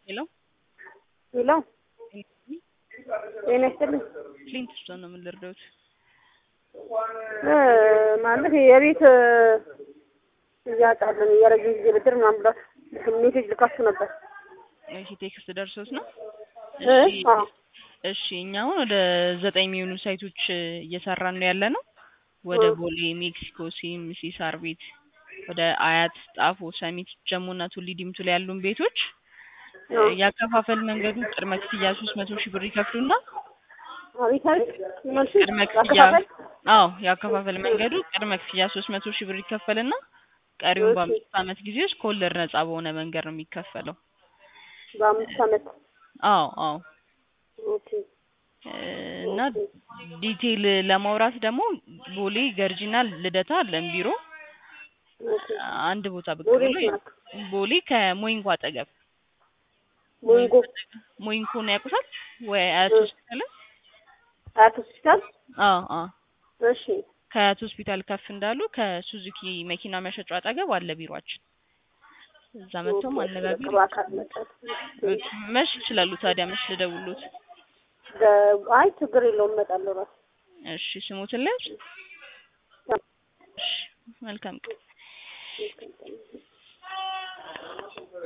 ሄሎ ሄሎ ጤና ይስጥልኝ። ክሊንት ስቶን ነው የምንረዳውት። እ ማለት የቤት እያጣለን የረጅም ጊዜ ብድር ምናምን ብላችሁ ሜሴጅ ልካችሁ ነበር። እሺ ቴክስት ደርሶት ነው። እ? እሺ አዎ። እሺ እኛ አሁን ወደ ዘጠኝ የሚሆኑ ሳይቶች እየሰራን ነው ያለ ነው። ወደ ቦሌ፣ ሜክሲኮ፣ ሲኤምሲ፣ ሳር ቤት፣ ወደ አያት፣ ጣፎ፣ ሰሚት፣ ጀሞና ቱሊ ዲምቱ ላይ ያሉን ቤቶች አዎ። ያከፋፈል መንገዱ ቅድመ ክፍያ ሶስት መቶ ሺህ ብር ይከፍሉና አቤት አቤት መልሱ ቅድመ ክፍያ ያከፋፈል አዎ ያከፋፈል መንገዱ ቅድመ ክፍያ ሶስት መቶ ሺህ ብር ይከፈልና ቀሪውን እሺ። በአምስት ዓመት ጊዜ ውስጥ ከወለድ ነጻ በሆነ መንገድ ነው የሚከፈለው። በአምስት ዓመት አዎ አዎ ኦኬ እ እና ዲቴይል ለማውራት ደግሞ ቦሌ ገርጂና ልደታ አለን ቢሮ ኦኬ አንድ ቦታ ብቅ ቦሌ ብሎ ናት ቦሌ ከሞይንኮ አጠገብ ሞንጎ ሞይንኮን ያውቁታል ወይ አያት እ። ሆስፒታል አያት ሆስፒታል አዎ አዎ እሺ ከአያት ሆስፒታል ከፍ እንዳሉ ከሱዙኪ መኪና መሸጫው አጠገብ አለ ቢሯችን እዛ መጥተው ኦኬ፣ ማነጋገር በቅርብ አካል መጣት መሽ ይችላሉ ታዲያ መሽ ልደውሉት አይ ችግር የለውም እመጣለሁ እራሱ እሺ ስሙትን ላይ እሺ መልካም ቀን ኦኬ።